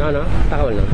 non non taxawal na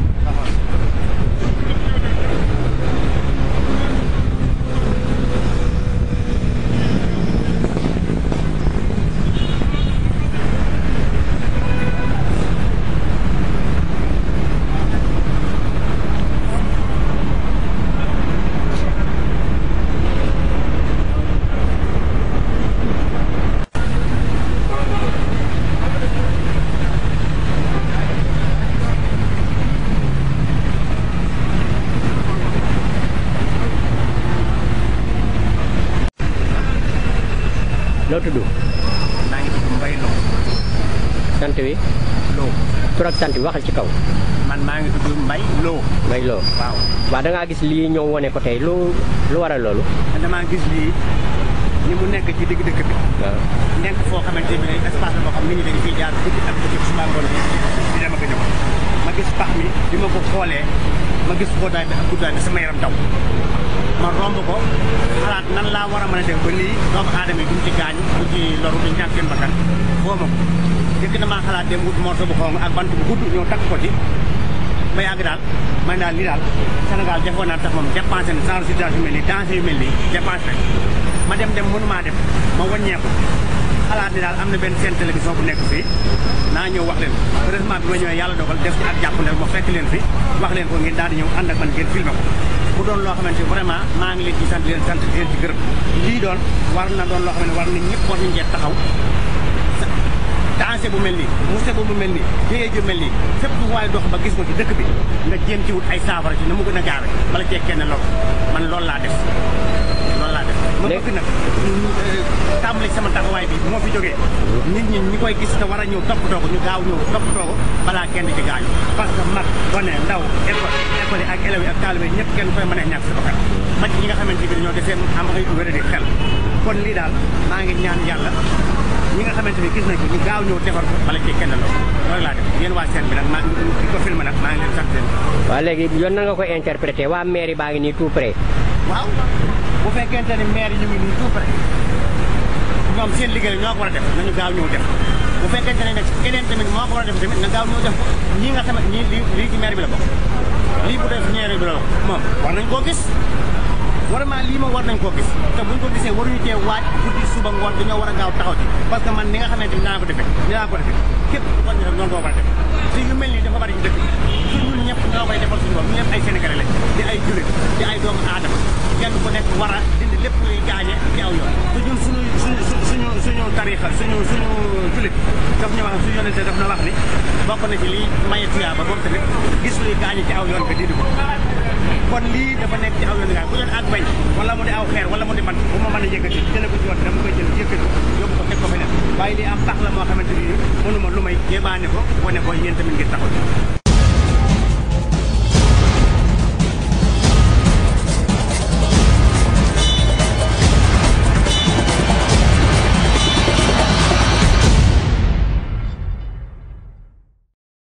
loo tudd maa ngi tudd Mbaye Lo sant wi Lo tur ak sant bi waxal ci kaw man maa ngi tudd Mbaye Lo ngay loo waaw waaw da ngaa gis lii ñëw wone ko tey lu lu waral loolu te damaa gis lii ni mu nekk ci digg dëkk bi waaw nekk foo xamante ne espace la boo xam nit ñi dañu fiy jaar guddi ak bëccëg suba ngoon bi di dem ak a ñëw ma gis pax mi bi ma ko xoolee ma gis xóotaay bi ak guddaay bi sama yaram daw ma romb ko xalaat nan laa war a mën a def ba lii doomu aadama yi duñ ci gaañ duñ ci loru duñ ñàkk seen bakkan foo ma ko jëkk damaa xalaat dem wut morceau bu xonq ak bant bu gudd ñëw takk ko ci ba yàgg daal man daal lii daal Sénégal defoon naa tax moom dépensé na genre situation yu mel nii danger yu mel nii dépensé nañ ma dem dem mënumaa dem ma wàññeeku xalaat ni daal am na benn seen télévision bu nekk fii naa ñëw wax leen heureusement bi ma ñëwee yàlla dogal def ci ak jàpp ne ma fekk leen fi wax leen ko ngeen daal di ñëw ànd ak man ngeen filmé ko mu doon loo xamante ni vraiment maa ngi leen ci sant leen sant leen ci gërëm lii doon war na doon loo xam ne war na ñëpp war nañ cee taxaw dansé bu mel nii musiba bu mel nii jëyee ju mel nii fépp bu waaye dox ba gis ko ci dëkk bi nga jéem ci wut ay saafara ci na mu gën a gaawe bala cee kenn lool man loolu laa def loolu laa def ma bëgg nag tàmbali sama taxawaay bi moo fi jógee nit ñi ñi koy gis te war a ñëw toppatoo ko ñu gaaw ñëw toppatoo ko balaa kenn ci gaañu parce que mag gone ndaw école école yi ak élèves yi ak taalibe yi ñëpp kenn koy mën a ñàkk sa bakkan mag ñi nga xamante bi dañoo defee am ay wéradi xel kon lii daal maa ngi ñaan yàlla ñi nga xamante ni gis nañ ko ñu gaaw ñëw defar ko bala ci kenn loolu loolu laa def yéen waa seen bi nag maa di ko filmé nag maa ngi leen sant leen waaw léegi yoon na nga koy interprété waa mairie baa ngi nii tout près waaw bu fekkente ni maire yi ñu ngi nii tout près ñoom seen liggéey ñoo ko war a def nañu gaaw ñëw def bu fekkente ne nag keneen tamit moo ko war a def tamit na gaaw ñëw def ko ñii nga xamante ñii lii lii ci maire bi la bokk lii bu dee ci maire bi la bokk moom war nañ koo gis vraiment lii moom war nañ koo gis te buñ ko gisee waruñu tee waaj guddi suba ngoon dañoo war a gaaw taxaw ci parce que man ni nga xamante ni naa ko defee dinaa ko defee képp ko ñu def noonu ko war a def te yu mel nii dafa bari ci dëkk bi su ñun ñëpp ñoo koy defal suñu bopp ñu ñëpp ay sénégalais lañ di ay jullit di ay doomu aadama kenn ku nekk war a dindi lépp luy gaañe ci aw yoon te ñun suñu suñu suñu suñu tarixa suñu suñu jullit daf ñu wax suñu yonente daf na wax ni bokk na ci lii maye tuyaaba moom tamit gis luy gaañe ci aw yoon nga dindi ko kon lii dafa nekk ci aw yoon gaa bu doon ak bañ wala mu di aw xeer wala mu di man bu ma mën a yëkkati jële ko ci woon dama koy jël yëkkati yóbbu ko teg ko feneen waaye lii am pax la moo xamante ni mënuma lu may jébaane ko wane ko yéen tamit ngir taxaw